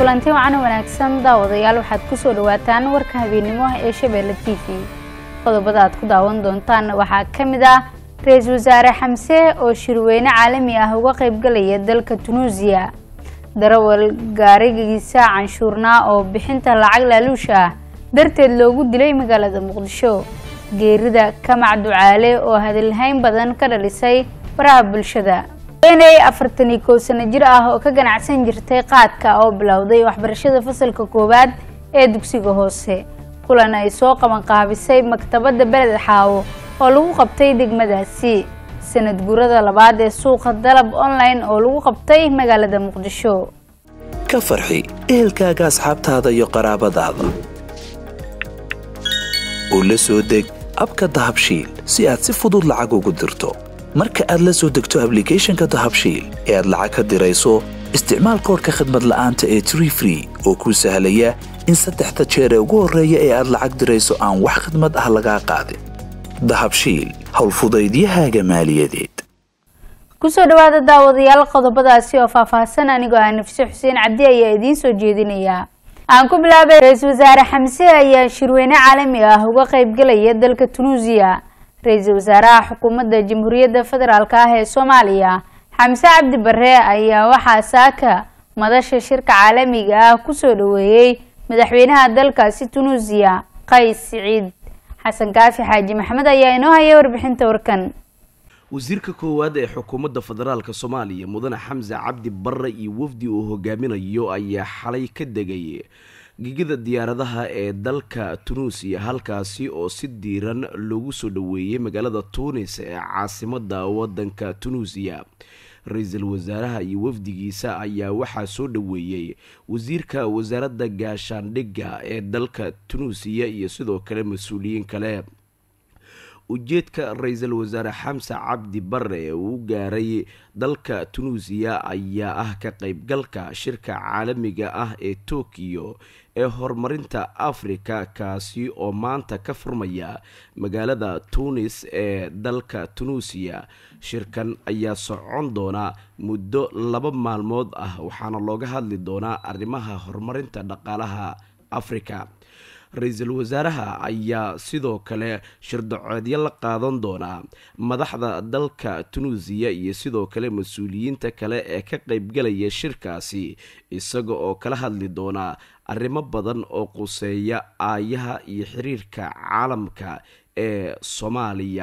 kulanti wacan wanaagsan daawadayaal waxaad kusoo dhawaataan warka habeennimo ee shabeelle t v qodobada aad ku daawan doontaan waxaa ka mid ah ra-iisul wasaare xamse oo shirweyne caalami ah uga qaybgalaya dalka tunuusiya darawal gaarigiisa canshuurnaa oo bixinta lacag laaluusha ah darteed loogu dilay magaalada muqdisho geerida kamac ducaale oo hadalhayn badan ka dhalisay baraha bulshada haweeney afartan iyo kow sano jir ah oo ka ganacsan jirtay qaadka oo bilowday waxbarashada fasalka koowaad ee dugsiga hoose kulan ay soo qaban qaabisay maktabadda beled xaawo oo lagu qabtay degmadaasi sanad guurada labaad ee suuqa dalab online oo lagu qabtay magaalada muqdisho ka farxi ehelkaaga asxaabtaada iyo qaraabadaada oo la soo deg abka dahabshiil si aad si fudud lacag ugu dirto marka aad la soo degto ablicathonka dahabshiil ee aad lacag ka dirayso isticmaal koorka khadmad la'aanta ee tree free oo kuu sahlaya in saddexda jeer ee ugu horreeya ee aad lacag dirayso aan wax khadmad ah lagaa qaadin dahabshiil howlfudaydiyahaaga maaliyadeed kusoo dhawaada daawadayaal qodobadaasi oo faahfaahsan anigoo ah nafse xuseen cabdi ayaa idiin soo jeedinayaa aan ku bilaabay ra-iisul wasaare xamse ayaa shirweyne caalami ah uga qaybgalaya dalka tunuusiya ra-iisul wasaaraha xukuumadda jamhuuriyadda federaalk ah ee soomaaliya xamse cabdi bare ayaa waxaa saaka madasha shirka caalamiga ah kusoo dhaweeyey madaxweynaha dalkaasi tunuusiya qays siciid xasan kaafi xaaji maxamed ayaa inoo haya warbixinta warkan wasiirka koowaad ee xukuumadda federaalka soomaaliya mudane xamse cabdi barre iyo wafdi uu hogaaminayo ayaa xalay ka degay gegida diyaaradaha ee dalka tunuusiya halkaasi oo si diiran loogu soo dhaweeyey magaalada tuunis ee caasimada wadanka tunuusiya ra-iisul wasaaraha iyo wafdigiisa ayaa waxaa soo dhaweeyey wasiirka wasaaradda gaashaandhigga ee dalka tunuusiya iyo sidoo kale mas-uuliyiin kale ujeedka ra-iisul wasaare xamse cabdi bare ee uu gaaray dalka tunuusiya ayaa ah ka qeybgalka shirka caalamiga ah ee tokiyo ee horumarinta afrika kaasi oo maanta ka furmaya magaalada tunis ee dalka tunuusiya shirkan ayaa socon doona muddo laba maalmood ah waxaana looga hadli doonaa arrimaha horumarinta dhaqaalaha afrika ra-iisul wasaaraha ayaa sidoo kale shirdacoodyo la qaadan doonaa madaxda dalka tunuusiya iyo sidoo kale mas-uuliyiinta kale ee ka qeybgalaya shirkaasi isaga oo kala hadli doonaa arrimo badan oo quseeya aayaha iyo xiriirka caalamka ee soomaaliya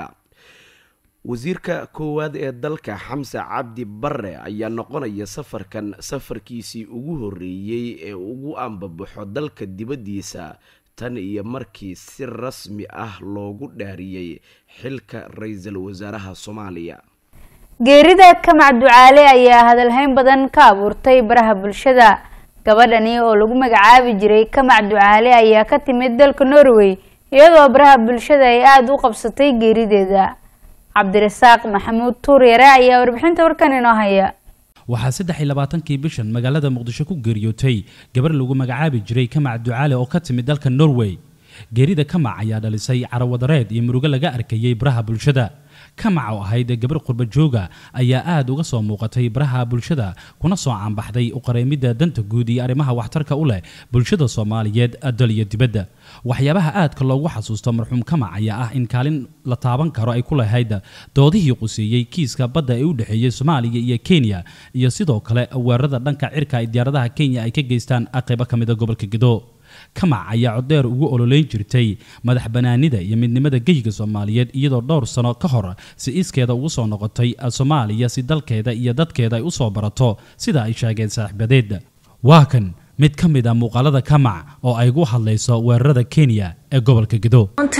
wasiirka koowaad ee dalka xamse cabdi bare ayaa noqonaya safarkan safarkiisii ugu horeeyey ee ugu ambabaxo dalka dibaddiisa tan iyo markii si rasmi ah loogu dhaariyey xilka ra-iisul wasaaraha soomaaliya geerida kamac ducaale ayaa hadalhayn badan ka abuurtay baraha bulshada gabadhani oo lagu magacaabi jiray kamac ducaale ayaa ka timid dalka norway iyadoo baraha bulshada ay aada u qabsatay geerideeda cabdirasaaq maxamuud tuuryare ayaa warbixinta warkan inoo haya waxaa saddex iyo labaatankii bishan magaalada muqdisho ku geeriyootay gabar lagu magacaabi jiray kamac ducaale oo ka timid dalka norway geerida kamac ayaa dhalisay carawadareed iyo murugo laga arkayey baraha bulshada kamac oo ahayd gabar qurba jooga ayaa aada uga soo muuqatay baraha bulshada kuna soo caanbaxday uqareymidda danta guud iyo arrimaha waxtarka u leh bulshada soomaaliyeed dal iyo dibadda waxyaabaha aadka loogu xasuusto marxuum kamac ayaa ah in kaalin la taaban karo ay ku lahayd doodihii quseeyey kiiska badda ee u dhexeeyey soomaaliya iyo kenya iyo sidoo kale weerarada dhanka cirka ay diyaaradaha kenya ay ka geystaan qaybo ka mida gobolka gedo kamac ayaa codeer ugu ololeyn jirtay madax banaanida iyo midnimada geyga soomaaliyeed iyadoo dhowr sano ka hor si iskeeda ugu soo noqotay soomaaliya si dalkeeda iyo dadkeeda ay usoo barato sida ay sheegeen saaxiibadeed waa kan mid ka mid a muuqaalada kamac oo ay ugu hadlayso weerarada kenya ee gobolka gedo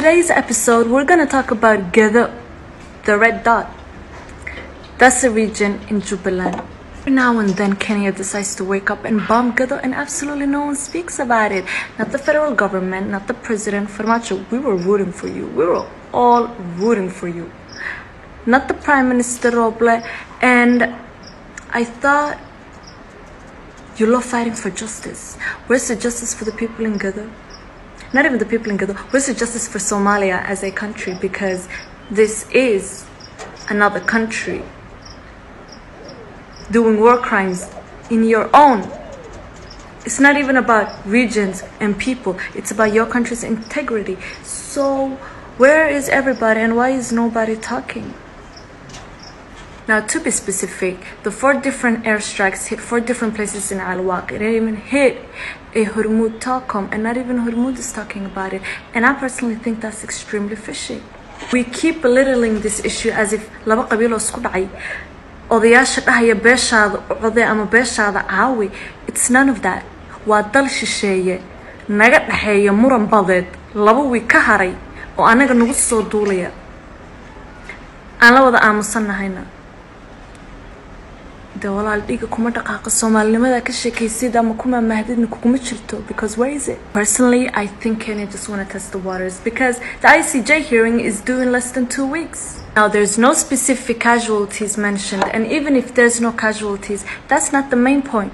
Now and then, Kenya decides to wake up and bomb Gado, and absolutely no one speaks about it. Not the federal government, not the president, Farmacho. We were rooting for you. We were all rooting for you. Not the prime minister, Roble. And I thought you love fighting for justice. Where's the justice for the people in Gado? Not even the people in Gado. Where's the justice for Somalia as a country? Because this is another country doing war crimes in your own It's not even about regions and people, it's about your country's integrity. So, where is everybody and why is nobody talking? Now, to be specific, the four different airstrikes hit four different places in Al Waq. It didn't even hit a Hormuz telecom, and not even Hormuz is talking about it. And I personally think that's extremely fishy. We keep belittling this issue as if laba qabiil oo isku dhacay odayaasha dhahaya beeshaada code ama beeshaada caawi it's none of that waa dal shisheeye naga dhexeeya muran badeed laba wiig ka haray oo anaga nagu soo duulaya aan la wada aamusannahayna de walaal dhiga kuma dhaqaaqo soomaalinimada ka sheekaysid ama kuma mahdidna kuguma jirto because where is it personally i think kenya just want to test the waters because the icj hearing is due in less than two weeks now there's no specific casualties mentioned and even if there's no casualties that's not the main point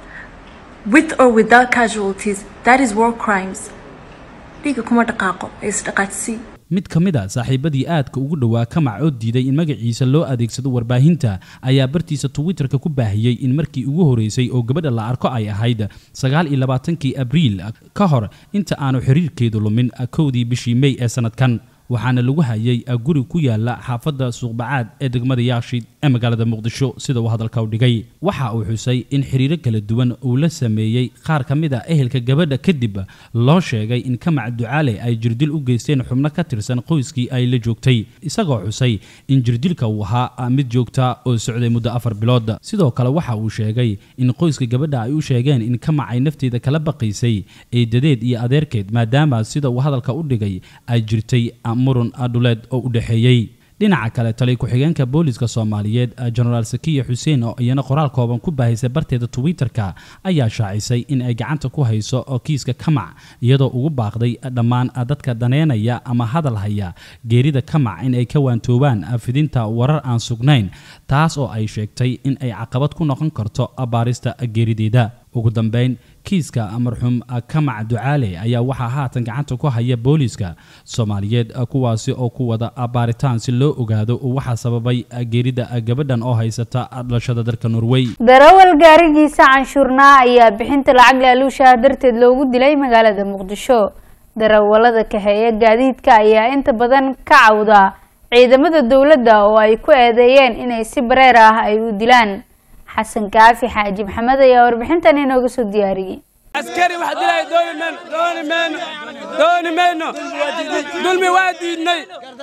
with or without casualties that is war crimes dhiga kuma dhaqaaqo ee isdhaqaadsii mid ka mid a saaxiibadii aadka ugu dhowaa kamac oo diiday in magaciisa loo adeegsado warbaahinta ayaa bartiisa twitterka ku baahiyey in markii ugu horeysay oo gabadha la arko ay ahayd sagaal iyo labaatankii abriil ka hor inta aanu xiriirkeedu lumin kowdii bishii mey ee sanadkan waxaana lagu hayay guri ku yaala xaafadda suuqbacaad ee degmada yaashiid ee magaalada muqdisho sida uu hadalka u dhigay waxa uu xusay in xiriiro kala duwan uu la sameeyey qaar ka mid a ehelka gabadha kadib loo sheegay in kamac ducaale ay jirdil u geysteen xubno ka tirsan qoyskii ay la joogtay isagoo xusay in jirdilka uu ahaa mid joogta oo socday muddo afar bilood sidoo kale waxa uu sheegay in qoyska gabadha ay u sheegeen in kamac ay nafteeda kala baqaysay eedadeed iyo adeerkeed maadaama sida uu hadalka u dhigay ay jirtay murun dhuleed oo u dhexeeyey dhinaca kale taliy ku-xigeenka booliska soomaaliyeed jenaraal sakiya xuseen oo iyana qoraal kooban ku baahaysay barteeda twitter-ka ayaa shaacisay in ay gacanta ku hayso oo kiiska kamac iyadoo ugu baaqday dhammaan dadka daneynaya ama hadal haya geerida kamac in ay ka waantoobaan fidinta warar aan sugnayn taas oo ay sheegtay in ay caqabad ku noqon karto baarista geerideeda ugu dambeyn kiiska marxuum kamac ducaale ayaa waxaa haatan gacanta ku haya booliiska soomaaliyeed kuwaasi oo ku wada baaritaan si loo ogaado waxaa sababay geerida gabadhan oo haysata dhalashada dalka norway darawal gaarigiisa canshuurnaa ayaa bixinta lacag laaluushaha darteed loogu dilay magaalada muqdisho darawalada kaxeeya gaadiidka ayaa inta badan ka cawda ciidamada dowladda oo ay ku eedeeyeen inay si bareer ah ay u dilaan xasan kaafi xaaji maxamed ayaa warbixintan inooga soo diyaariyey askari wax dilay dooni mayno dooni mayno dooni mayno dulmi waa diidnay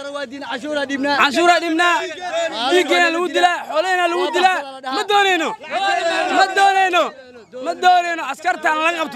canshuuraa dhibnaa dhiiggeena lagu dilaa xoolahena lagu dilaa ma doonayno ma doonayno ma doonayno askartaan laga qabto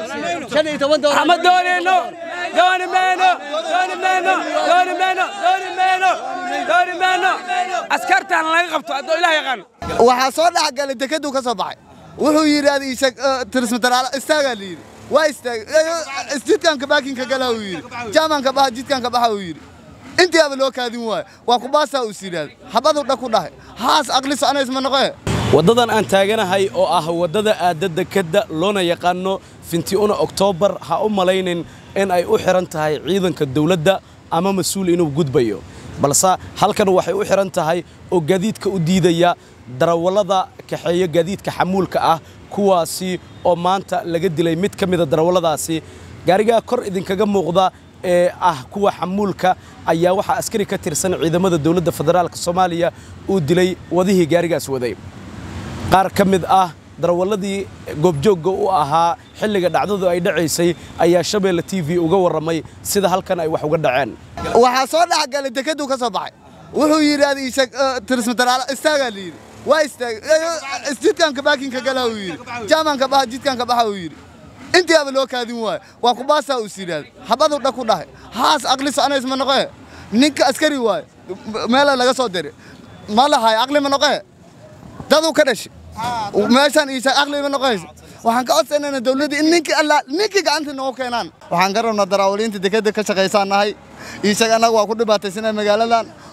ma doonayno dooni mayno dooni mayno dooni mayno dooni mayno dooni mayno askartaan laga qabto haddoo ilaah yaqaano waxaa soo dhexgalay dekaduu ka soo baxay wuxuu yidhi tirismataraalo istaagaa la yidhi waa istaagay jidkanka baakinka gala uu yidhi jaamanka baxa jidkanka baxa uu yidhi intiiaba loo kaadin waayo waa kubaasaa uu sidhaad xabaduu dha ku dhahay haas aqli soconays ma noqoe waddadan aan taaganahay oo ah waddada aadda dekadda loona yaqaano fintiuna oktoobar ha u malaynin in ay u xihan tahay ciidanka dawladda ama mas-uul inuu gudbayo balse halkan waxay u xihan tahay oo gaadiidka u diidaya darawallada kaxeeya gaadiidka xamuulka ah kuwaasi oo maanta laga dilay mid ka mida darawalladaasi gaarigaa kor idinkaga muuqda ee ah kuwa xamuulka ayaa waxaa askari ka tirsan ciidamada dowladda federaalk soomaaliya uu dilay wadihii gaarigaas waday qaar ka mid ah darawalladii goobjoogga u ahaa xilliga dhacdadu ay dhacaysay ayaa shabeelle t v uga warramay sida halkan ay wax uga dhaceen waxaa soo dhexgalay dekaduu ka soo baxay wuxuu yidhi tirismataraalo istaagaa la yidhi waa istaagay jidkanka baakinka gala uu yidhi jaamanka baxa jidkanka baxa uu yidhi intiiaba loo kaadin waayo waa kubaasaa uu sidhaad xabaduu dha ku dhahay haas aqli soconays ma noqoe ninka askari waayo meela laga soo diray ma lahay aqli ma noqoe daduu ka dhashay meeshaan iisa aqli ma noqonaysa waxaan ka codsanayna dawladda in ninkii alla ninkii gacanta noogu keenaan waxaan ka rabnaa daraawaliinta dekadda ka shaqaysaan nahay iishaga annaga waa ku dhibaataysanaa magaaladan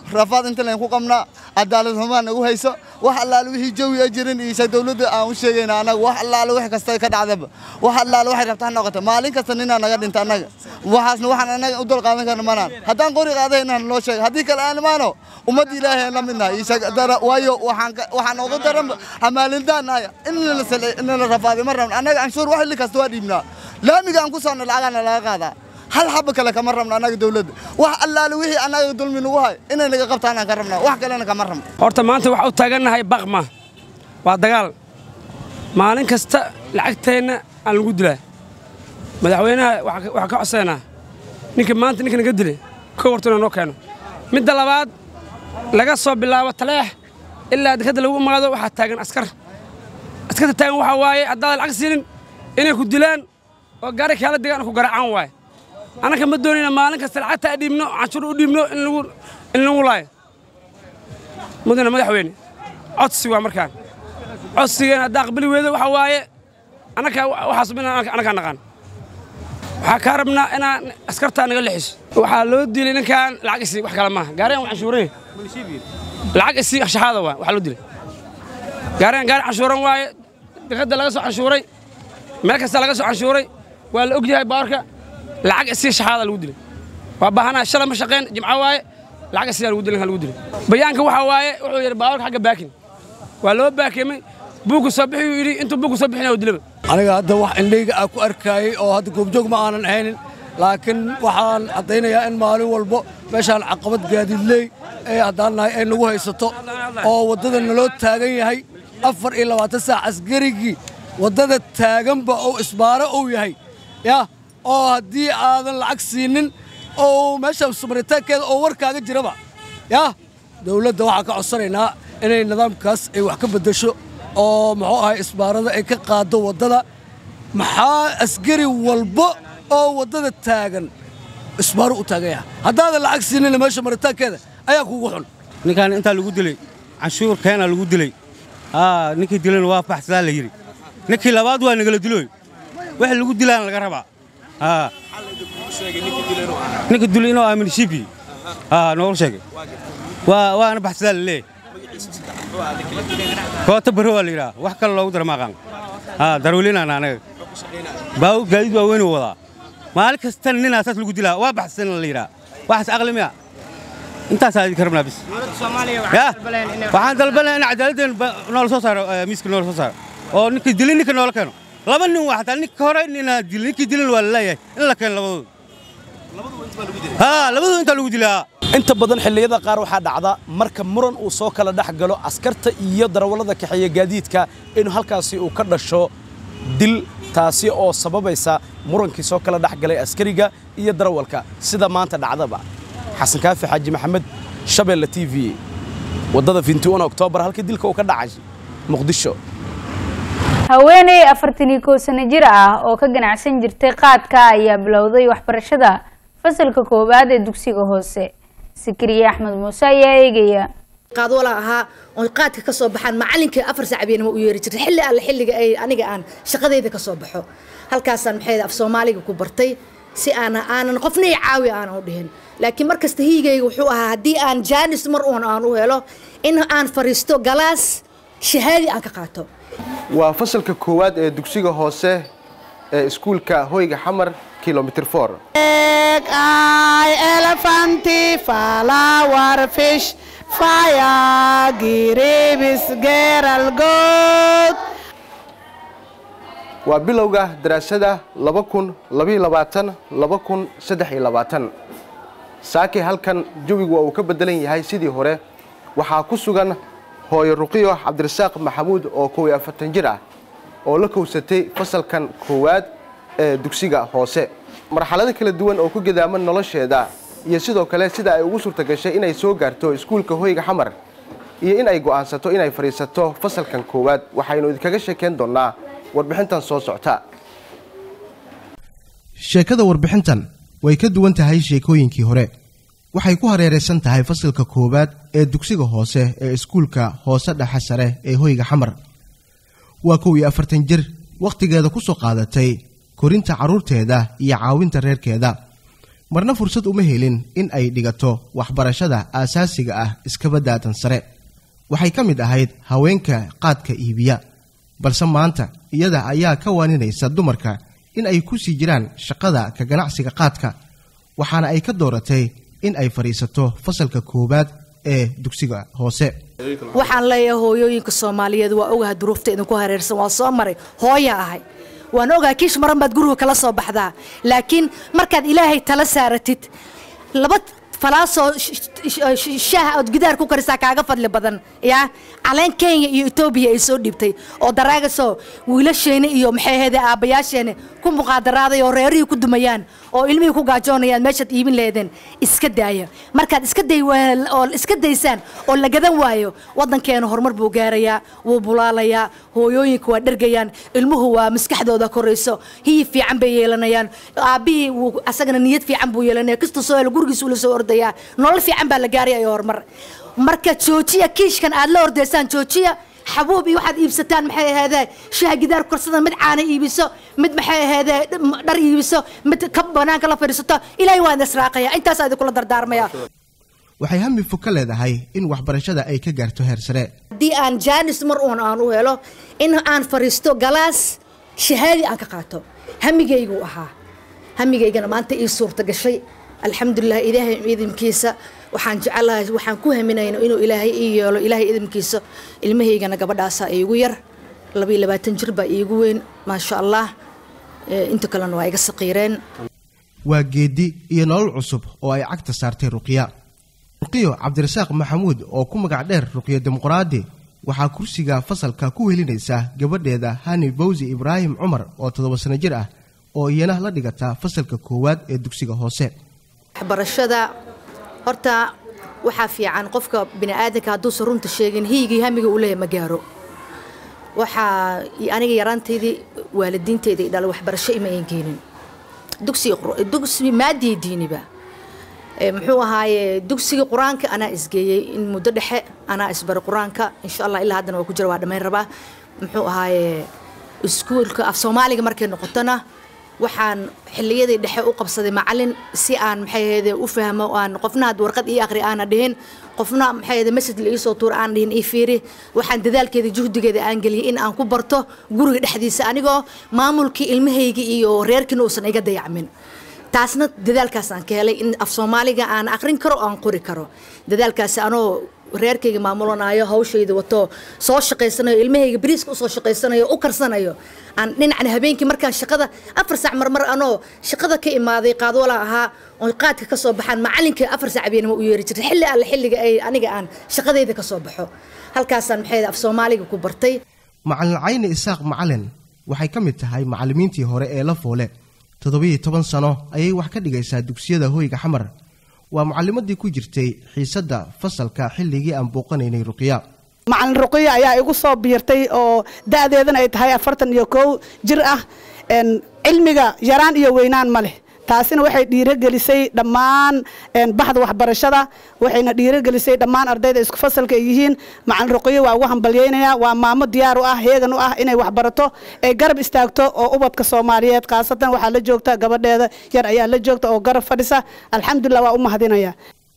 rafaad inta layn ku qabnaa cadaalad xumaa nagu hayso wax allaale wixii jawi a jirin iyo dowladda aan u sheegayna annaga wax allaale wax kasta ka dhacdaba wax allaale waxay rabta ha noqota maalin kasta ninaa naga dhinta annaga waxaasna waxaan annaga u dul qaadan karna manaan haddaan qori qaaday inaan loo sheego haddii kale aan imaano ummadda ilaahay aan la midnahay waayo waxaan ugu daran hamaalindaan aya in la rafaaday ma rabno annaga canshuur wax xilli kasta waa dhiibnaa laamiga aan ku socono lacagaana laga qaadaa hal xaba kale kama rabno annaga dowladda wax allaale wixii annaga dulmi nagu hay inay naga qabtaan aan ka rabnaa wax kalena kama rabno horta maanta waxaa u taagannahay baqma waa dagaal maalin kasta lacagteenna aan lagu dilaa madaxweynaha waxaa ka codsaynaa ninka maanta ninka naga dilay kow horta inuu noo keeno midda labaad laga soo bilaabo taleex ilaa dekadda lagu imaado waxaa taagan askar askarta taagan waxaa waaye haddaadan lacag siinin inay ku dilaan oo gaari kaala degaan ku garaacaan waaye annaka ma doonayna maalin kasta lacagta a dhiibno canshuur u dhiibno in lagu laayo mudana madaxweyne codsi waa markaan codsigeena haddaa aqbali weydo waxaa waaye annaka waxaas annakaa naqaan waxaa kaa rabnaa inaan askartaa naga lexiso waxaa loo dilay ninkaan lacag isii wax kale maaha gaarigan waa canshuuray lacag isii shaxaada waa waxaa loo dilay gaarigan gaari canshuuran waaye dekadda laga soo canshuuray meel kasta laga soo canshuuray waa la og yahay baarka lacag isii shaxaada lagu dilay waa baahanaa shalay ma shaqayn jimco waaye lacag isiyaa lagu dilay lagu dilay bayaanka waxaa waaye wuxuu yidhi baawarka xagga baakin waa loo baakimay buugga soo bixiyuu yidhi intuu buugga soo bixinaya u dilaba aniga hadda wax indhayga aan ku arkaayey oo hadda goobjoog ma aanan ahaynin laakiin waxaan caddaynayaa in maalin walbo meeshaan caqabad gaadiidley ee haddaan nahay ay nagu haysato oo waddada naloo taagan yahay afar iyo labaatan saac askarigii waddada taaganba oo isbaaro uu yahay yah oo haddii aadan lacag siinin oo meesha sumaritaankeeda oo warkaaga jiraba yah dawladda waxaan ka codsanaynaa inay nidaamkaas ay wax ka beddesho oo muxuu ahay isbaarada ay ka qaaddo waddada maxaa askari walba oo waddada taagan isbaaro u taagan yaha haddaadan lacag siinina meesha maritaankeeda ayaa kugu xun ninkaan intaa lagu dilay canshuur keena lagu dilay aa ninkii dilayna waa baxsadaa la yidhi ninkii labaad waa nagala dilooy wax lagu dilaana laga rabaa aa ninka dilay inuu aamin shibi aa noogu sheegay waa waana baxsadaa la leeyahay koota baro waa la yidhaha wax kale loogu dara maaqaan aa darweylinaan anaga baa gaadiid waa weynuu wadaa maalin kasta ninaa saas lagu dilaa waa baxsan la yidhaha waxaas aqli miya intaasaa idinka rabnaa bis ya waxaan dalbanaya in cadaaladeen noola soo saaro miiska noola soo saaro oo ninkii dilin ninka noola keeno laba nin waa xataa ninka hore ninaa dilin ninkii dilin waa la leeyahay in la keeno labadooda haa labadooda intaa lagu dilaa inta badan xilliyada qaar waxaa dhacda marka muran uu soo kala dhex galo askarta iyo darawallada kaxeeya gaadiidka inuu halkaasi uu ka dhasho dil taasi oo sababaysa murankii soo kala dhex galay askariga iyo darawalka sida maanta dhacdaba xasan kaafi xaaji maxamed shabeelle t v waddada fintuan oktoobar halkii dilka uu ka dhacay muqdisho haweeney afartan iyo kow sano jir ah oo ka ganacsan jirtay qaadka ayaa bilowday waxbarashada fasalka koowaad ee dugsiga hoose sikriye axmed muuse ayaa eegaya qaadwala ahaa oo qaadka ka soo baxaan macalinkii afar saac beenimo u yeeri jirtay xilli alle xilliga ay aniga aan shaqadayda ka soo baxo halkaasaan maxay af soomaaliga ku bartay si aana aanan qofna i caawi aanan u dhihin laakiin markasta hiigayga wuxuu ahaa haddii aan jaanis mar uun aan u helo in aan fariisto galaas shahaadi aan ka qaato waa fasalka koowaad ee dugsiga hoose ee iskuulka hoyga xamar kilomitr for waa bilowga daraasada saake halkan jawigu waa uu ka bedelan yahay sidii hore waxaa ku sugan hooyo ruqiyo cabdirasaaq maxamuud oo kow iyo afartan jir ah oo la kowsatay fasalkan koowaad ee dugsiga hoose marxalado kala duwan oo ku gadaaman nolosheeda iyo sidoo kale sida ay ugu suurta gashay inay soo gaarto iskuulka hoyga xamar iyo in ay go'aansato inay fadhiisato fasalkan koowaad waxaynu idinkaga sheekayn doonnaa warbixintan soo socta sheekada warbixintan way ka duwan tahay sheekooyinkii hore waxay ku hareeraysan tahay fasalka koowaad ee dugsiga hoose ee iskuulka hoose dhexe sare ee hoyga xamar waa kow iyo afartan jir wakhtigeeda ku soo qaadatay korinta carruurteeda iyo caawinta reerkeeda marna fursad uma helin in ay dhigato waxbarashada aasaasiga ah iskaba daatan sare waxay ka mid ahayd haweenka qaadka iibiya balse maanta iyada ayaa ka waaninaysa dumarka in ay ku sii jiraan shaqada ka ganacsiga qaadka waxaana ay ka dooratay in ay fadhiisato fasalka koowaad ee dugsiga hoose waxaan leeyahay hooyooyinka soomaaliyeed waa ogaha duruufta idinku hareersan waa soo maray hooya ahay waan ogaha kiish maran baad guriga kala soo baxdaa laakiin markaad ilaahay tala saaratid laba falaasoo shaaha ood gidaar ku karisaa kaaga fadli badan yaa caleen kenya iyo etoobiya ay soo dhiibtay oo daraagasoo wiilasheena iyo maxay ahayde aabbayaasheena ku muqaadaraaday oo reerihii ku dumayaan oo ilmihii ku gaajoonayaan meeshaad iibin leedeen iska daaya markaad iska day oo iska daysaan oo la gadan waayo waddankeena horumar buu gaarayaa wuu bulaalayaa hooyooyinka waa dhergayaan ilmuhu waa maskaxdooda korayso hiyi fiican bay yeelanayaan aabbihii wuu asagana niyad fiican buu yeelanaya kasta soo helo gurigiis uu la soo ordayaa nolol fiican baa la gaaraya iyo horumar marka joojiya kiishkan aad la ordaysaan joojiya xabuub iyo waxaad iibsataan maxay ahaydee shaha gidaar korsada mid caana iibiso mid maxay ahaydee dhar iibiso mid ka banaanka la fadhiisato ilaahay waan israaqaya intaasaa idinkula dardaarmaya waxay hami fog ka leedahay in waxbarashada ay ka gaarto heer sare haddii aan jaanis mar uun aan u helo in aan fadhiisto galaas shahaadi aan ka qaato hamigaygu ahaa hamigaygana maanta ii suurta gashay alxamdulilah ilaahay idinkiisa waxaan jecelahay waxaan ku haminayna inuu ilaahay ii yeelo ilaahay idinkiisa ilmahaygana gabadhaasaa iigu yar labaiyo labaatan jir baa iigu weyn maasha allah inta kalena waa iga saqiireen waa geedi iyo nolol cusub oo ay cagta saartay ruqya ruqiyo cabdirasaaq maxamuud oo ku magac dheer ruqyo dimuqraadi waxaa kursiga fasalka ku welinaysa gabadheeda hani bawsi ibraahim cumar oo toddoba sano jir ah oo iyana la dhigata fasalka koowaad ee dugsiga hoose waxbarashada horta waxaa fiican qofka biniaadanka hadduusan runta sheegin hiyigii hamiga uu leeyahay ma gaaro waxaa aniga yaraantaydii waalidiintayda i dhalay waxbarasho ima ayn keenin dugsi maadiya diiniba muxuu ahaaye dugsigii qur-aanka anaa isgeeyey in muddo dhexe anaa isbaray qur-aanka insha allah ilaa haddana waa ku jira waa dhammayn rabaa muxuu ahaaye iskuulka af soomaaliga markay noqotona waxaan xilliyadii dhexe u qabsaday macalin si aan maxay ahayde u fahmo aan qofna had warqad ii aqri aana dhihin qofna maxay ahayde message la iisoo tuur aan dhihin ii fiiri waxaan dadaalkeeda juhdigeeda aan geliyay in aan ku barto guriga dhexdiisa anigoo maamulkii ilmahayga iyo reerkiina uusan iga dayacmin taasna dadaalkaas aan ka helay in af soomaaliga aan aqrin karo oo aan qori karo dadaalkaasi anoo reerkayga maamulanayo hawshayda wato soo shaqaysanayo ilmahayga bariiska usoo shaqaysanayo u karsanayo aan dhinacna habeenkii markaan shaqada afar saac marmar anoo shaqada ka imaaday qaadwala ahaa oo qaadka ka soo baxaan macalinka afar saac habeenimo u yeeri jirtay xilli alle xilliga ay aniga aan shaqadayda ka soo baxo halkaasaan maxay af soomaaliga ku bartay macalin cayni isaaq macalin waxay ka mid tahay macallimiintii hore ee la foole toddobiyo toban sano ayay wax ka dhigaysaa dugsiyada hoyga xamar waa mucalimadii ku jirtay xiisadda fasalka xilligii aan booqanaynay ruqya macalin ruqiya ayaa igu soo biirtay oo da-deedana ay tahay afartan iyo kow jir ah cilmiga yaraan iyo weynaan ma leh taasina waxay dhiirogelisay dhammaan baxda waxbarashada waxayna dhiirogelisay dhammaan ardayda isku fasalka ay yihiin macalin ruqiyo waa ugu hambalyeynaya waa maamo diyaar u ah heegan u ah inay waxbarato ay garab istaagto oo ubadka soomaaliyeed khaasatan waxaa la joogta gabadheeda yar ayaa la joogta oo garab fadhisa alxamdulilah waa u mahadinaya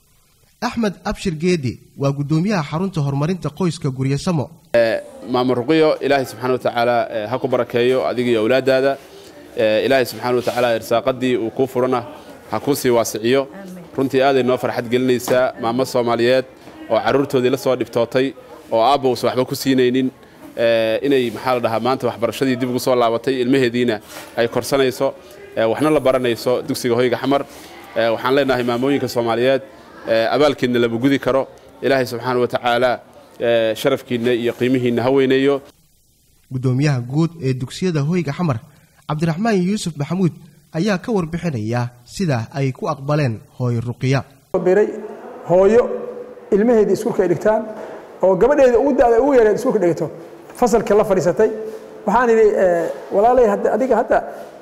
axmed abshir geedi waa guddoomiyaha xarunta horumarinta qoyska guryasamo maamo ruqiyo ilaahay subxaana watacaala ha ku barakeeyo adiga iyo awlaadaada ilaahay subxaana watacaala irsaaqadii uu kuu furana ha kuu sii waasiciyo runtii aaday noo farxad gelinaysaa maamo soomaaliyeed oo carruurtoodii la soo dhibtootay oo aabba uusan waxba ku siinaynin inay maxaa la dhahaa maanta waxbarashadii dib ugu soo laabatay ilmaheediina ay korsanayso waxna la baranayso dugsiga hoyga xamar waxaan leenahay maamooyinka soomaaliyeed abaalkiidna lama gudi karo ilaahay subxaana watacaala sharafkiinna iyo qiimihiinna ha weyneeyo guddoomiyaha guud ee dugsiyada hoyga xamar cabdiraxmaan yuusuf maxamuud ayaa ka warbixinaya sida ay ku aqbaleen hooyo ruqiya biray hooyo ilmaheedii iskuulka ay dhigtaan oo gabadheeda ugu da'da ugu yareed iskuulka dhigto fasalka la fadhiisatay waxaan idhi walaalay adiga hadda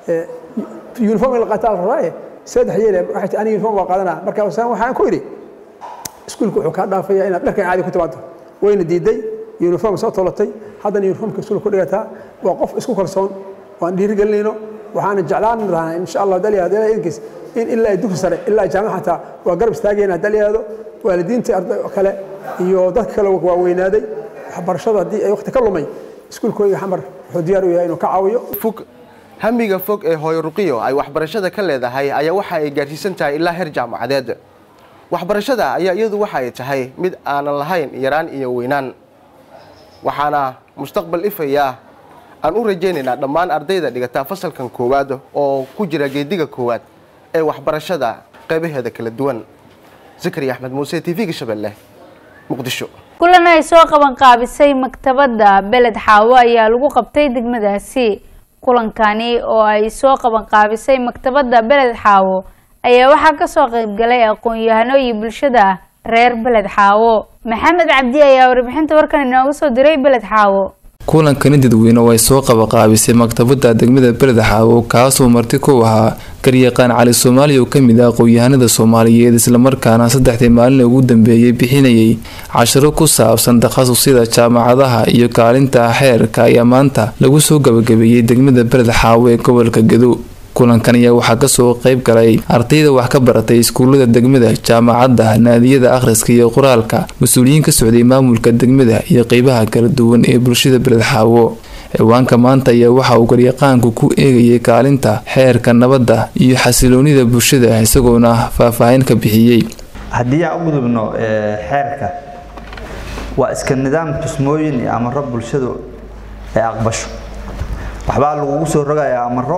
uniform in la qaataa la rabaaye saddex yeele waxay tii aniga uniform baa qaadanaa marka waxaan ku idhi iskuulka wuxuu kaa dhaafaya inaad dharkan caadi ku timaado wayna diiday uniform soo tolatay haddana uniformka iskuulka ku dhigataa waa qof isku kalsoon waan dhiirigelinayno waxaana jeclaan lahaa insha allah daliyaado ilaa idinkiis in ilaa dugsi sare ilaa jaamac xataa waa garab istaagayna daliyaado waalidiintii arday kale iyo dadka kale waaweynaaday waxbarashada haddii ay waqti ka lumay iskuulkooda xamar wuxuu diyaar u yahay inuu ka caawiyo fog hamiga fog ee hooyo ruqiyo ay waxbarashada ka leedahay ayaa waxa ay gaarsiisan tahay ilaa heer jaamacadeed waxbarashada ayaa iyadu waxa ay tahay mid aanan lahayn yaraan iyo weynaan waxaana mustaqbal ifaya aan u rajaynaynaa dhammaan ardayda dhigata fasalkan koowaad oo ku jira geediga koowaad ee waxbarashada qaybaheeda kala duwan zakariya axmed muuse t v-ga shabeelle muqdisho kulan ay soo qaban qaabisay maktabadda beled xaawo ayaa lagu qabtay degmadaasi kulankani oo ay soo qaban qaabisay maktabadda beled xaawo ayaa waxaa kasoo qaybgalay aqoon-yahano iyo bulshada reer beled xaawo maxamed cabdi ayaa warbixinta warkan inooga soo diray beled xaawo kulankani dadweyne oo ay soo qabaqaabisay maktabadda degmada beled xaawo kaasoo marti ku ahaa garyaqaan cali soomaali oo kamid ah aqoon-yahanada soomaaliyeed islamarkaana saddexdii maalin ugu dambeeyay bixinayay cashiro ku saabsan takhasusyada jaamacadaha iyo kaalinta xeerka ayaa maanta lagu soo gabagabeeyey degmada beled xaawo ee gobolka gedo kulankan ayaa waxaa kasoo qeyb galay ardayda wax ka baratay iskuulada degmada jaamacadda naadiyada akhriska iyo qoraalka mas-uuliyiin ka socday maamulka degmada iyo qeybaha kala duwan ee bulshada beled xaawo ciwaanka maanta ayaa waxa uu garyaqaanku ku eegayay kaalinta xeerka nabadda iyo xasiloonida bulshada isagoona faahfaahin ka bixiyey haddii aan u gudubno xeerka waa iska nidaam tusmooyin iyo amaro bulshadu ay aqbasho waxbaa lagugu soo rogayaa amaro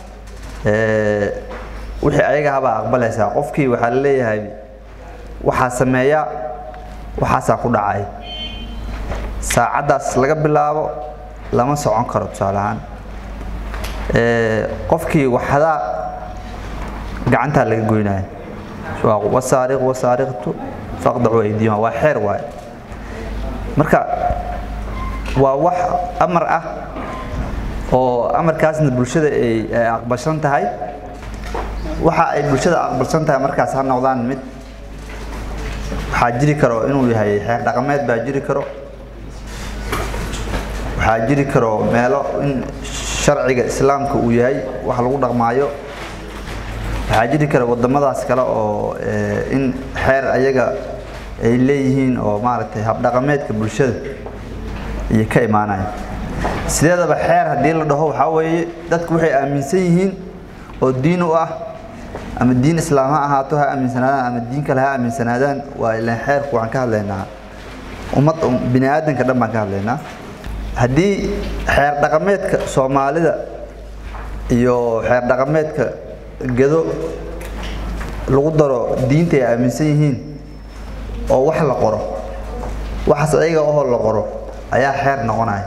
wixii ayaga habaa aqbalaysaa qofkii waxaa la leeyahay waxaa sameeya waxaasaa ku dhacay saacaddaas laga bilaabo lama socon karo tusaale ahaan qofkii waxdaa gacantaa laga goynaya wasaariq wasaariqtu faqdacu aydiyuma waa xeer waaye marka waa wax amar ah oo amarkaasna bulshada ay aqbalsan tahay waxa ay bulshada aqbalsan tahay markaas ha noqdaan mid waxaa jiri karo inuu yahay xeer dhaqameed baa jiri karo waxaa jiri karo meelo in sharciga islaamka uu yahay wax lagu dhaqmaayo waxaa jiri kara wadamadaas kale oo in xeer ayaga ay leeyihiin oo maaragtay habdhaqameedka bulshada iyo ka imaanaya sideedaba xeer haddii la dhaho waxaa weeye dadku waxay aaminsan yihiin oo diin u ah ama diin islaam ha ahaato ha aaminsanaadaan ama diin kale ha aaminsanaadaan waa ilaan xeerku waxaan ka hadlaynaa ummad bini aadanka dhan baan ka hadlaynaa haddii xeer dhaqameedka soomaalida iyo xeer dhaqameedka gedo lagu daro diinta ay aaminsan yihiin oo wax la qoro waxaas ayaga ohoo la qoro ayaa xeer noqonaya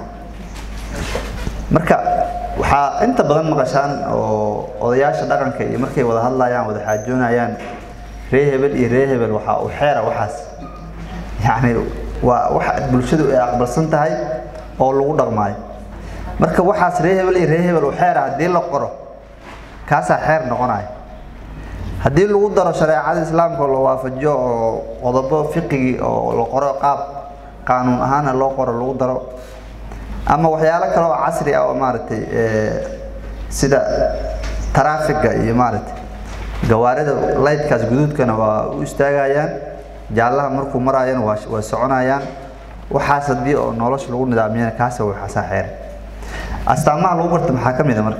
marka waxaa inta badan maqashaan oo odayaasha dhaqanka iyo markay wada hadlayaan wada xaajoonayaan ree hebel iyo ree hebel waxaa u xeera waxaas yacni waa wax bulshadu ay aqbalsan tahay oo lagu dhaqmaayo marka waxaas ree hebel iyo ree hebel u xeera haddii la qoro kaasaa xeer noqonaya haddii lagu daro shareecada islaamka oo la waafajiyo oo qodobo fiqigii oo la qoro qaab qaanuun ahaana loo qoro lagu daro ama waxyaalo kale oo casri ah oo maaragtay sida taraafiga iyo maaragtay gawaarida laydkaas guduudkana waa u istaagayaan jaallaha markuu maraayana waa waa soconayaan waxaas haddii oo nolosha lagu nidaamiyana kaasa waxaasaa xeer astaamaha lagu barta maxaa ka mid a marka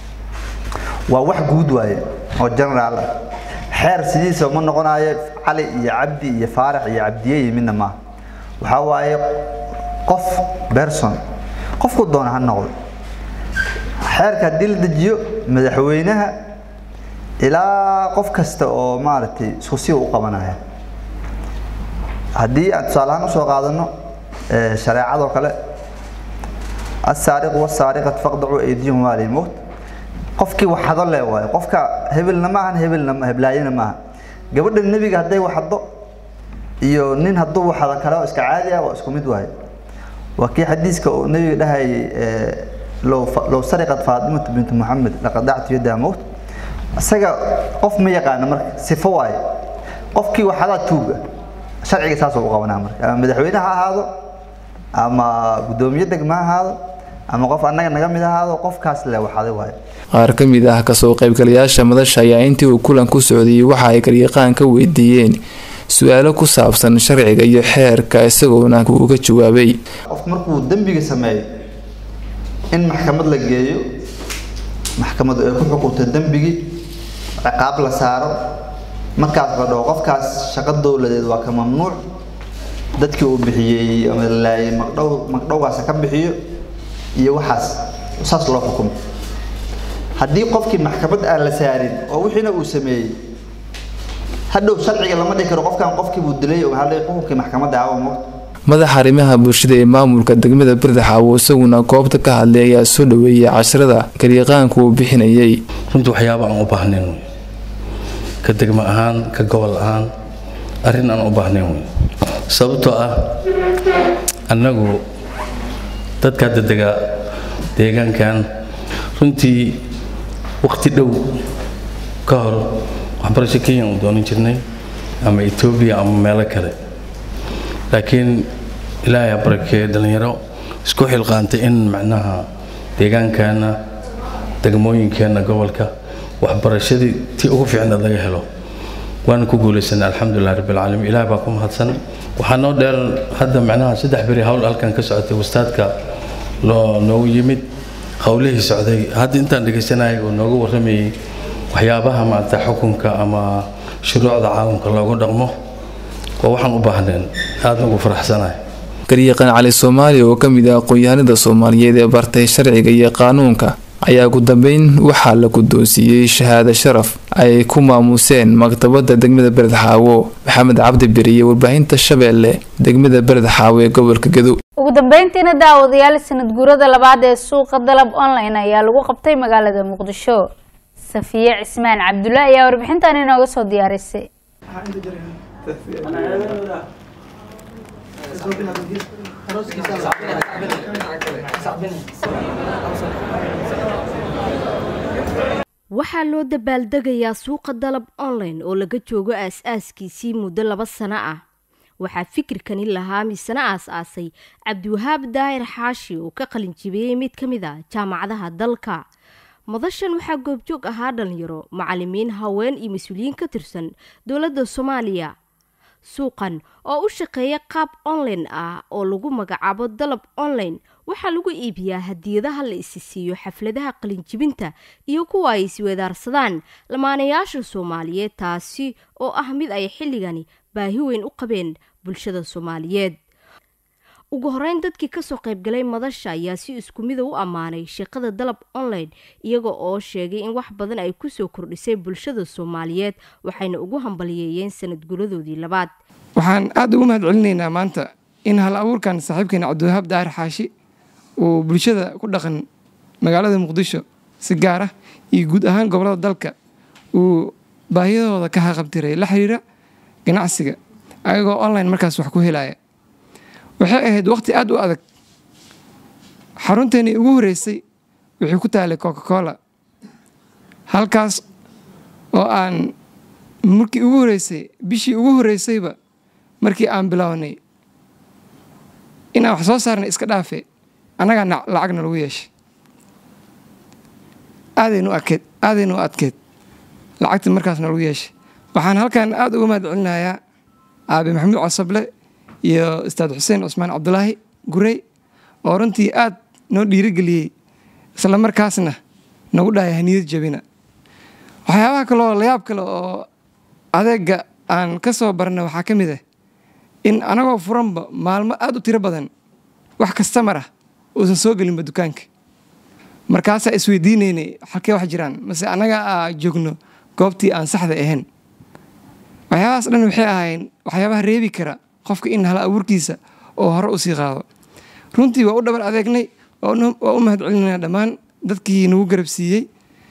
waa wax guud waaye oo generaal ah xeer sidiisa ma noqonayo cali iyo cabdi iyo faarax iyo cabdiye iyo midna maaha waxaa waaye qof person qofku doona ha noqdo xeerka haddii la dejiyo madaxweynaha ilaa qof kasta oo maaragtay isku si u qabanaya haddii aan tusaale ahaan usoo qaadano shareecadoo kale asaariqu wasaariqat faqdacu aydiyahum waa lilmowt qofkii waxado le waayo qofka hebelna maahan hebelna heblaayana maaha gabadha nebiga hadday waxado iyo nin hadduu waxado kale oo iska caadi ah waa isku mid waaye waa kii xadiiska uu nebiga dhahayay low sariqat faatimatu bintu muxamed laqadactu yadaha mowt isaga qof ma yaqaano marka sifo waaye qofkii waxadaa tuuga sharciga saasoo u qabanaa marka ama madaxweyne ha ahaado ama guddoomiye degma ha ahaado ama qof annaga naga mid ahaado qofkaas le waxaday waayo qaar ka mid ah kasoo qaybgalayaasha madasha ayaa intii uu kulan ku socdayay waxa ay garyaqaan ka weydiiyeen su-aalo ku saabsan sharciga iyo xeerka isagoona uga jawaabay qofku markuu dembiga sameeyo in maxkamad la geeyo maxkamadu ay ku xukunto dembigii ciqaab la saaro markaas la dhaho qofkaas shaqo dowladeed waa ka mamnuuc dadkii uu bixiyey ama laayay magdhow magdhowgaas ka bixiyo iyo waxaas saas loo xukumo haddii qofkii maxkamad aan la saarin oo wixiina uu sameeyey hadhow sharciga lama dhihi karo qofkan qofkii buu dilay oo hadhay xukunkii maxkamadda aawa moogta madaxa arrimaha bulshada ee maamulka degmada birdaxaawo isaguna goobta ka hadlay ayaa soo dhaweeyay casharada garyaqaanku uu bixinayay runtii waxyaaba aan u baahnayn wey ka degmo ahaan ka gobol ahaan arrin aan u baahnayn wey sababtoo ah annagu dadka hadda dega deegaankan runtii waqti dhow ka hor waxbarasho kenya u doonan jirnay ama etoobiya ama meelo kale laakiin ilaahay ha barakeeye dhallinyaro isku xilqaantay in macnaha deegaankeenna degmooyinkeenna gobolka waxbarashadii tii ugu fiicnaad laga helo waana ku guulaysanay alxamdulilah rabbilcaalamiin ilaah baa ku mahadsan waxaa noo dheer hadda macnaha saddex beri hawl halkan ka socotay wastaadka loo noogu yimid howlihii socday hadda intaan dhegaysanayay oo nooga warramayay waxyaabaha maarata xukunka ama shuruucda caalamka loogu dhaqmo waa waxaan u baahneen aadna ugu faraxsanahay garyaqaan cali soomaaliya oo ka mid ah aqoon-yahanada soomaaliyeed ee bartay sharciga iyo qaanuunka ayaa ugu dambeyn waxaa la guddoonsiiyey shahaado sharaf ay ku maamuseen maktabadda degmada beredxaawo maxamed cabdi beriye warbaahinta shabeelle degmada beredxaawo ee gobolka gedo ugu dambeyntiina daawadayaal sanad guurada labaad ee suuqa dalab online ayaa lagu qabtay magaalada muqdisho safiye cismaan cabdulle ayaa warbixintan inooga soo diyaarisay waxaa loo dabaaldegayaa suuqa dalab online oo laga joogo aas-aaskiisii muddo laba sano ah waxaa fikirkani lahaa misana aas-aasay cabdiwahaab daahir xaashi oo ka qalin jibiyey mid ka mid a jaamacadaha dalka madashan waxaa goobjoog ahaa dhalinyaro macalimiin haween iyo mas-uuliyiin ka tirsan dowladda soomaaliya suuqan oo u shaqeeya qaab online ah oo lagu magacaabo dalab online waxaa lagu iibiyaa hadiyadaha la isi siiyo xafladaha qalinjibinta iyo kuwa ay isweedaarsadaan lamaanayaasha soomaaliyeed taasi oo ah mid ay xilligani baahi weyn u qabeen bulshada soomaaliyeed ugu horeyn dadkii kasoo qaybgalay madasha ayaa si isku mida u ammaanay shaqada dalab online iyaga oo sheegay in wax badan ay kusoo kordhisay bulshada soomaaliyeed waxayna ugu hambaliyeeyeen sanad guladoodii labaad waxaan aada ugu mahad celinaynaa maanta in hal abuurkan saaxiibkeena cabdiwahaab daahir xaashi uu bulshada ku dhaqan magaalada muqdisho si gaar ah iyo guud ahaan gobolada dalka uu baahiyadooda ka haqabtiray la xiriira ganacsiga ayagoo online markaas wax ku helaya waxay ahayd waqti aada u adag xarunteennii ugu horreysay waxay ku taalay coca cola halkaas oo aan markii ugu horreysay bishii ugu horreysayba markii aan bilownay inaan wax soo saarnay iska dhaafe annagaa lacagna lagu yeeshay aadaynu adkeed aadaynu adkeed lacagta markaasna lagu yeeshay waxaan halkan aada uga mahad celinayaa aabe maxamuud casable iyo ustaad xuseen cusmaan cabdulaahi gurey oo runtii aad noo dhiirigeliyey isla markaasna nagu dhahaya haniyad jabina waxyaabaha kaleoo layaab kale oo adeega aan ka soo barna waxaa ka mid ah in anagoo furanba maalmo aada u tiro badan wax kastamar ah uusan soo gelinba dukaanka markaasaa isweydiinaynay halkee wax jiraan mase annaga aa joogno goobtii aan saxda ahayn waxyaabahaas dhan waxay ahayn waxyaabaha reebi kara qofka in hala abuurkiisa oo hore usii qaado runtii waa u dhabar adeegnay waa u mahad celinayna dhammaan dadkii nagu garab siiyey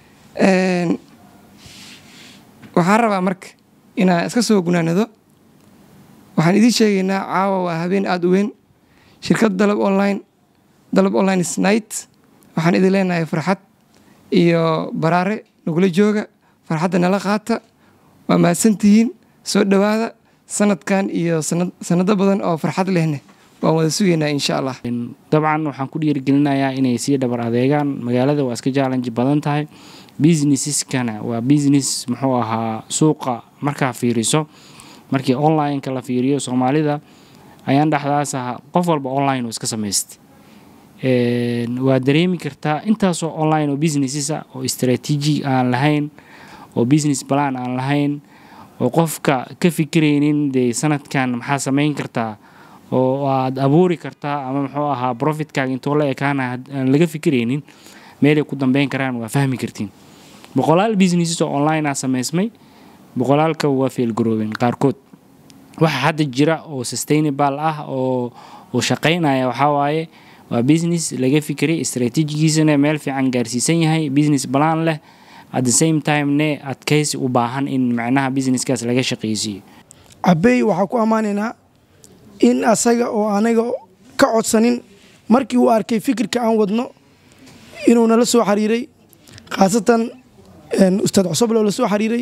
waxaan rabaa marka inaan iska soo gunaanado waxaan idiin sheegaynaa caawa waa habeen aada u weyn shirkad dalab online dalab online snight waxaan idin leenahay farxad iyo baraare nagula jooga farxadda nala qaata waa mahadsantihiin soo dhowaada sanadkan iyo sanado badan oo farxad lehne waan wada sugaynaa insha allah dabcan waxaan ku dhiirigelinayaa inay sii dhabar adeegaan magaalada waa iska challenge badan tahay businesseskana waa business muxuu ahaa suuqa markaa fiiriso markii online-ka la fiiriyo soomaalida ayaan dhexdaas ahaa qof walba online oo iska samaystay waa dareemi kartaa intaasoo online oo businesses ah oo strategy aan lahayn oo business plan aan lahayn oo qofka ka fikiraynin dee sanadkan maxaa samayn kartaa oo aad abuuri kartaa ama muxuu ahaa profitkaaga intoo la ekaana aan laga fikiraynin meelay ku dambeyn karaan waa fahmi kartiin boqolaal businesses oo online ah samaysmay boqolaalka waa feelgaroobeen qaarkood waxa hadda jira oo sustainable ah oo uu shaqaynaya waxaa waaye waa business laga fikiray strategigiisana meel fiican gaarsiisan yahay business plan leh at the same time ne adkaysi u baahan in macnaha businesskaas laga shaqaysiiyo cabey waxaa ku ammaanaynaa in asaga oo anaga ka codsanin markii uu arkay fikirka aan wadno inuu nala soo xiriiray khaasatan ustaad cusuble oo la soo xiriiray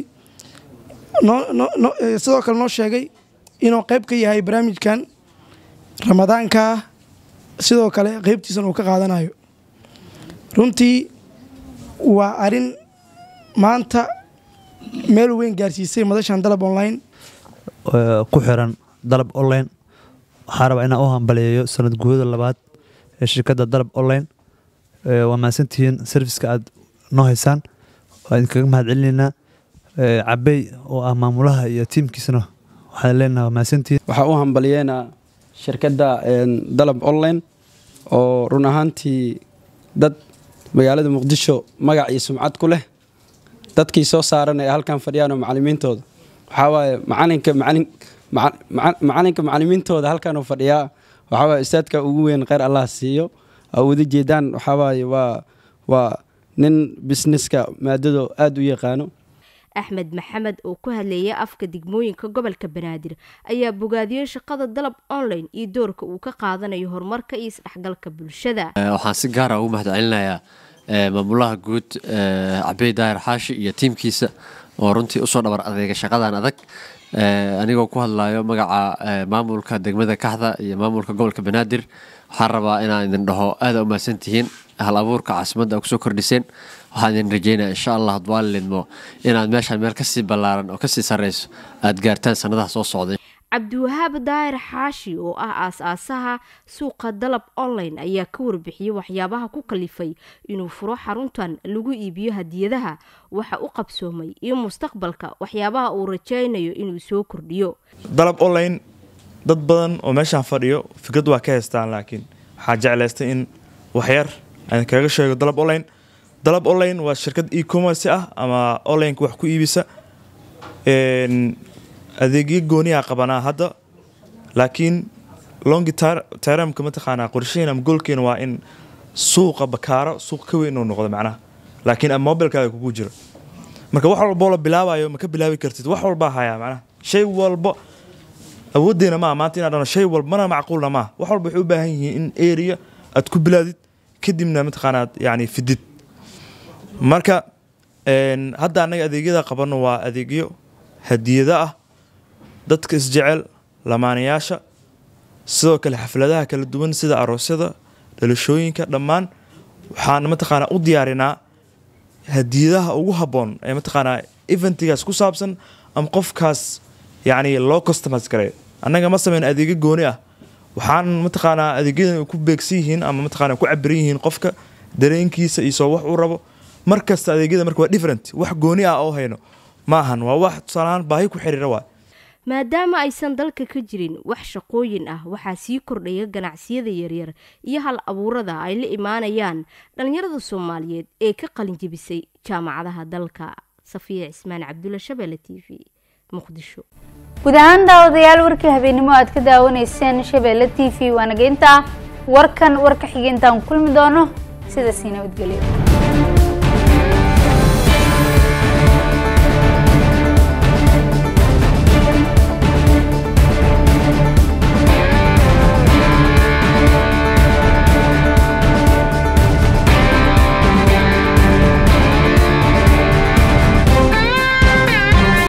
sidoo kale noo sheegay inuu qayb ka yahay barnaamijkan ramadaanka sidoo kale qaybtiisana uu ka qaadanayo runtii waa arin maanta meel weyn gaarsiisay madashan dalab online ku xiran dalab online waxaa rabaa inaan u hambaleeyo sanad guurada labaad ee shirkadda dalab online waa mahadsantihiin serviska aad noo haysaan waa idinkaga mahad celinaynaa cabey oo ah maamulaha iyo tiimkiisana waxaan leenaha waa mahadsantihiin waxaa u hambaliyeynaa shirkadda dalab online oo run ahaantii dad magaalada muqdisho magac iyo sumcad ku leh dadkii soo saaran ee halkan fadhiyaan oo macalimiintooda waxaa waaye macalinka macalin macalinka macalimiintooda halkan uu fadhiyaa waxaa waaye ustaadka ugu weyn kheyr allah siiyo aa wada jeedaan waxaa waaye waa waa nin businesska maadado aada u yaqaano axmed maxamed oo ku hadleeya afka degmooyinka gobolka banaadir ayaa bogaadiyey shaqada dalab online iyo doorka uu ka qaadanayo horumarka iyo isdhexgalka bulshada waxaan si gaara ugu mahad celinayaa maamulaha guud cabey daahir xaashi iyo tiimkiisa oo runtii usoo dhabar adeega shaqadan adag anigoo ku hadlayo magaca maamulka degmada kaxda iyo maamulka gobolka banaadir waxaan rabaa inaan idin dhaho aada u mahadsantihiin hal abuurka caasimadda a kusoo kordhiseen waxaan idin rajeynaya insha allah hadwaalidmo inaad meeshaan meel kasii ballaaran oo kasii sarreyso aad gaartaan sanadaha soo socday cabdiwahaab daahir xaashi oo ah aas-aasaha suuqa dalab online ayaa ka warbixiyey waxyaabaha ku kalifay inuu furo xaruntan lagu iibiyo hadiyadaha waxa u qabsoomay iyo mustaqbalka waxyaabaha uu rajaynayo inuu soo kordhiyo dalab online dad badan oo meeshaan fadhiyo fikrad waa ka haystaan laakiin waxaa jeclaystay in waxyar aan kaga sheego dalab online dalab online waa shirkad e-commerce ah ama onlineka wax ku iibisa adeegyo gooniyaa qabanaa hadda laakiin longi termka mataqaanaa qorshaheena ama goolkeena waa in suuqa bakaaro suuq ka weyn inuu noqdo macnaha laakiin ama mobilkaaga kugu jiro marka wax walboo la bilaabayo ma ka bilaabi kartid wax walbaa hayaa macnaha shay walba awooddeena maaha maanta inaa dhano shay walba mana macquulna maaha wax walba waxay u baahan yihiin in area aad ku bilaadid kadibna mataqaanaad yani fidid marka hadda annaga adeegyada qabanno waa adeegyo hadiyado ah dadka isjecel lamaanayaasha sidoo kale xafladaha kala duwan sida aroosyada dhalashooyinka dhammaan waxaan mataqaanaa u diyaarinaa hadiyadaha ugu habboon ee mataqaanaa eventigaas ku saabsan ama qofkaas yacni loo customize garay annaga ma sameyn adeegyo gooni ah waxaan mataqaanaa adeegyadan ku beegsan yihiin ama mataqaanaa ku cabiran yihiin qofka dareenkiisa iyo soo wax uu rabo mar kasta adeegyada marka waa different wax gooni ah oo hayno ma ahan waa wax tusaalahaan baahi ku xiriira waa maadaama aysan dalka ka jirin wax shaqooyin ah waxaa sii kordhaya ganacsiyada yaryar iyo hal abuurada ay la imaanayaan dhallinyarada soomaaliyeed ee ka qalinjebisay jaamacadaha dalka safiya cismaan cabdulla shabeelle t v muqdisho guud ahaan daawadayaal warkii habeenimo aad ka daawanayseen shabeelle t v waanageynta warkan warka xigeentaan kulmi doono sidaasii nabadgelyo